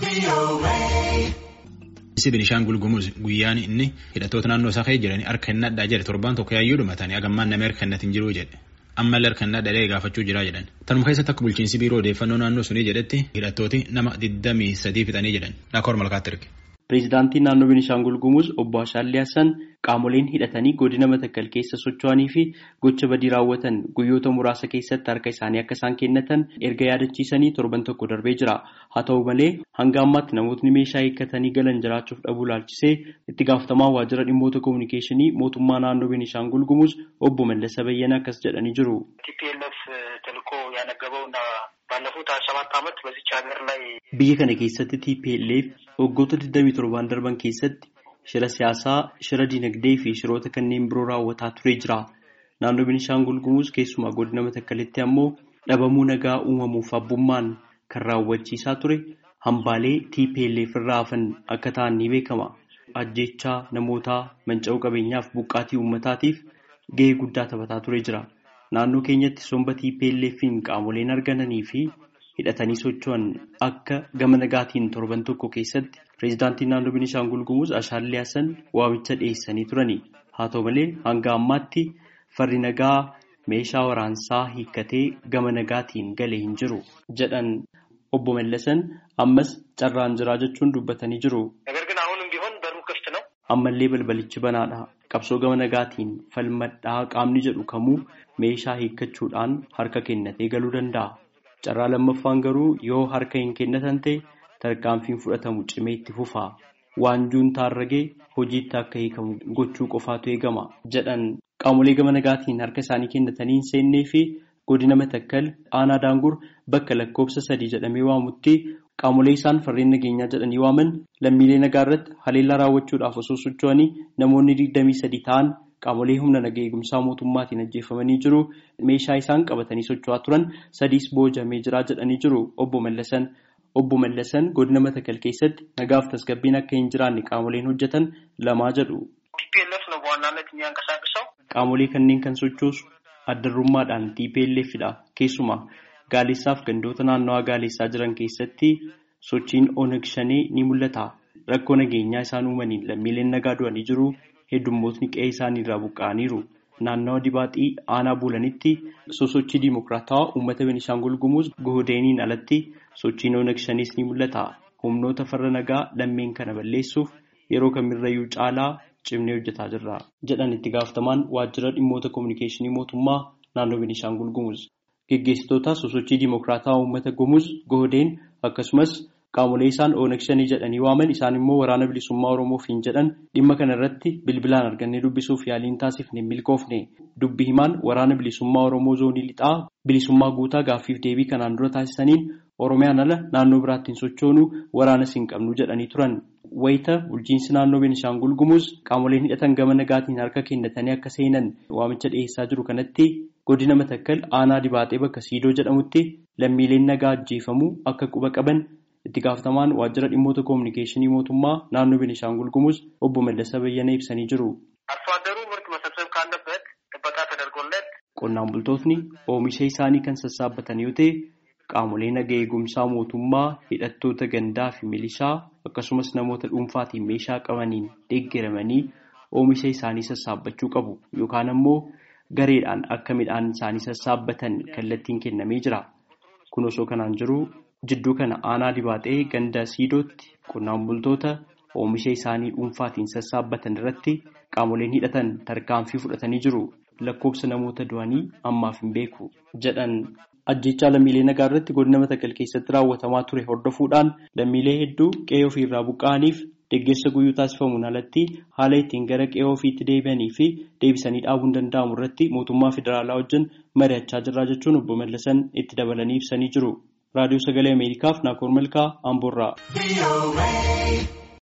Isi Binishaangul Gumuz guyyaan inni hidhattoota naannoo isaa keessa jiranii harka hin nadhaa jedhe torbaan tokko yaayyuu dhumatanii hagammaan namni harka hin jiru jedhe. Ammallee harka hin nadhaa gaafachuu jira jedhan. Tanuma keessatti akka bulchiinsi biiroo odeeffannoo naannoo sunii jedhetti hidhattooti nama digdamii sadii fixanii jedhan. Dhaakoor malkaatti erge. Pireezidaantiin naannoo Beenishaangul Gumuz obbo Ashaallee Hassan qaamoleen hidhatanii godina Matakkal keessa socho'anii fi gocha badii raawwatan guyyoota muraasa keessatti harka isaanii akka isaan kennatan erga yaadachiisanii torban tokko darbee jira. Haa ta'u malee hanga ammaatti namootni meeshaa hiikkatanii galan jiraachuuf dhabuu laalchisee itti gaafatamaa waajjira dhimmoota kominikeeshinii mootummaa naannoo Beenishaangul Gumuz obbo Mallasa Bayyana akkas jedhanii jiru. Biyya kana keessatti TPLF waggoota 27 darban keessatti shira siyaasaa, shira dinagdee fi shiroota kanneen biroo raawwataa turee jira. Naannoo Beenishaangul Gumuz keessumaa godina Matakkalitti ammoo dhabamuu nagaa uumamuuf abbummaan kan raawwachiisaa ture hambaalee TPLF irraa hafan akka ta'an ni beekama. Ajjechaa namootaa manca'uu qabeenyaaf buqqaatii uummataatiif gahee guddaa taphataa turee jira. Naannoo keenyatti somba TPLF'n qaamoleen argamanii fi hidhatanii socho'an akka gama nagaatiin torban tokko keessatti pireezidaantiin naannoo Beenishaangul Gumuz Ashaallee Hassan waamicha dhiyeessanii turani. Haa ta'u malee hanga ammaatti farri nagaa meeshaa waraansaa hiikkatee gama nagaatiin galee hin jiru jedhan obbo Mallasan ammas carraan jiraa jechuun dubbatanii jiru. Ammallee balbalichi banaadha. Qabsoo gama nagaatiin falmadhaa qaamni jedhu kamuu meeshaa hiikkachuudhaan harka kennatee galuu danda'a. Carraa lammaffaan garuu yoo harka hin kennatan ta'e tarkaanfiin fudhatamu cimee itti fufa. Waan juuntaan ragee hojiitti akka hiikamu gochuu qofaatu eegama jedhan qaamolee gama nagaatiin harka isaanii kennatanii hin seennee fi godina Matakkal aanaa daangur bakka lakkoofsa sadii jedhamee waamutti qaamolee isaan farreen nageenyaa jedhanii waaman lammiilee nagaa irratti haleellaa raawwachuudhaaf osoo socho'anii namoonni digdamii sadii ta'an qaamolee humna nagaa eegumsaa mootummaatiin ajjeefamanii jiru. Meeshaa isaan qabatanii socho'aa turan sadiis boojamee jira jedhanii jiru obbo Mallasan. Obbo Mallasan godina Matakkal keessatti nagaaf tasgabbiin akka hin jiraanne qaamoleen hojjetan lamaa jedhu. Qaamolee kanneen kan sochoosu addarrummaadhaan TPLFdha. Keessumaa Gaaleessaaf gandoota naannawaa Gaaleessaa jiran keessatti sochiin Oneg Shanee ni mul'ata. Rakkoo nageenyaa isaan uumaniin lammiileen nagaa du'anii jiru. Heddummootni qe'ee isaanii irraa buqqa'aniiru. Naannawa dibaaxii aanaa buulanitti sosochii diimokiraatawaa uummata Beenishaangul Gumuz Gohodeeniin alatti sochiin Oneg Shanees ni mul'ata. Humnoota farra nagaa lammeen kana balleessuuf yeroo kamirrayyuu caalaa cimnee hojjetaa jirra. Jedhan itti gaafatamaan waajjira dhimmoota kominikeeshinii mootummaa naannoo Beenishaangul Gumuz. Geggeessitoota sosochii diimokiraatawaa uummata Gumuz Gohodeen akkasumas Qaamolee isaan Oneg Shanii jedhanii waaman isaan immoo waraana bilisummaa Oromoof hin jedhan dhimma kana irratti bilbilaan argannee dubbisuuf yaaliin taasifne hin milkoofne. Dubbi himaan waraana bilisummaa Oromoo zoonii lixaa bilisummaa guutaa gaaffiif deebii kanaan dura taasisaniin Oromiyaan ala naannoo biraatti hin sochoonu waraanas hin qabnu jedhanii turan. Wayita bulchiinsi naannoo Beenishaangul Gumuz qaamoleen hidhatan gama nagaatiin harka kennatanii akka seenan waamicha dhiyeessaa jiru kanatti godina Matakkal aanaa dibaatee bakka Siidoo jedhamutti lammiileen nagaa ajjeefamuu akka quba qaban itti gaafatamaan waajjira dhimmoota kominikeeshinii mootummaa naannoo Beenishaangul Gumuz obbo Mallasa Bayyana ibsanii jiru. Qonnaan bultootni oomisha isaanii kan sassaabbatan yoo ta'e qaamolee nagaa eegumsaa mootummaa hidhattoota gandaa fi milishaa akkasumas namoota dhuunfaatiin meeshaa qabaniin deeggaramanii oomisha isaanii sassaabbachuu qabu yookaan ammoo gareedhaan akka midhaan isaanii sassaabbatan kallattiin kennamee jira. Kun osoo kanaan jiru Jidduu kana aanaa dibaatee ganda siidootti qonnaan bultoota oomisha isaanii dhuunfaatiin sassaabbatan irratti qaamoleen hidhatan tarkaanfii fudhatanii jiru. Lakkoofsa namoota du'anii ammaaf hin beeku jedhan. Ajjechaa lammiilee nagaa irratti godina Matakkal keessatti raawwatamaa ture hordofuudhaan lammiilee hedduu qe'ee ofiirraa buqqa'aniif deeggarsa guyyuu taasifamuun alatti haala ittiin gara qe'ee ofiitti deebi'anii fi deebisanii dhaabuun danda'amu irratti mootummaa federaalaa wajjin mari'achaa jirra jechuun obbo Mallasan itti dabalanii ibsanii jiru. raadiyoo sagalee ameerikaaf naakoor malkaa amboorraa.